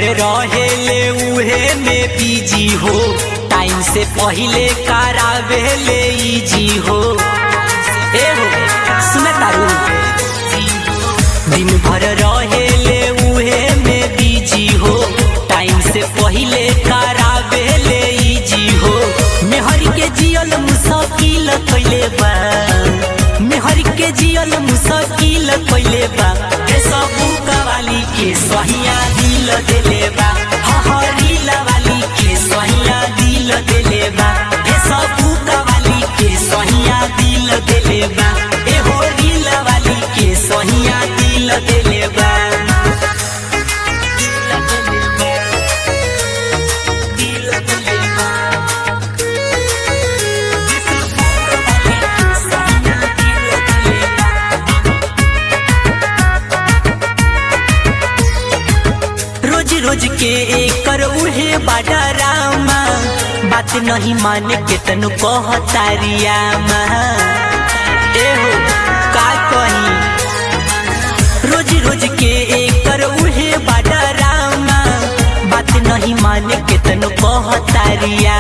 रहेले उहे में बिजी हो टाइम से पहिले करावेले इजी हो ए हो सुन तारू दिन भर रहेले उहे में बिजी हो टाइम से पहिले करावेले इजी हो मेहर के जियल मुश्किल कइले बा मेहर के जियल मुश्किल कइले बा हे सबू कवाली के सहिया दिल देले बा हहरील वाली के सहिया दिल देले बा हे सबू कवाली के सहिया दिल देले बा ए हो रील वाली के सहिया दिल देले बा दिल देले बा रोज रोज के एकर उहे बाडा रामा बात नहीं माने के तनु कहतारिया ए हो का कही रोज रोज के एकर उहे बाडा रामा बात नहीं माने के तनु कहतारिया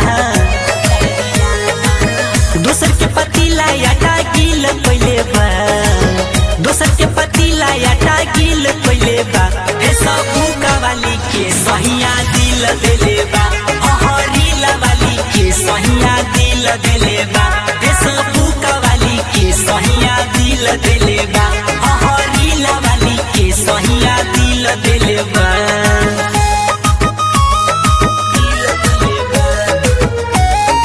दोसर के पतीला आटा गिल कइले बा दोसर के पतीला आटा गिल कइले बा हे सबू कवाली के सहिया दिल देले बा हहरील वाली के सहिया दिल देले बा हे सबू कवाली के सहिया दिल देले बा हहरील वाली के सहिया दिल देले बा दिल देले बा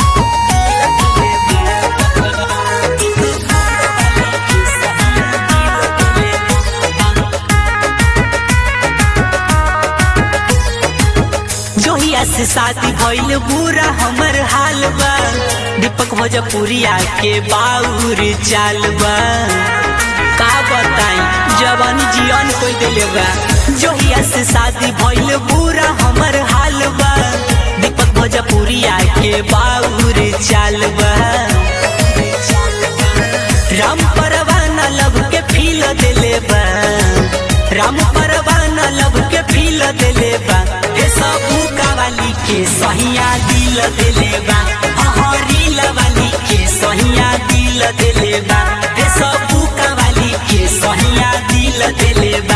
जोहिया से शादी भइल बुरा हमर हाल बा दीपक भोजपुरिया के बाउर चाल बा का बताई जवान जियन कोई दिले बा जोहिया से शादी भइल बुरा हमर हाल बा दीपक भोजपुरिया के बाउर चाल बा राम परवाना लब के फील दिले बा राम परवाना लब के फील दिले बा हे सबू कवाली के सहिया दिल दिले बा हहरील वाली के सहिया दिल दिले बा हे सबू कवाली के सहिया दिल दिले बा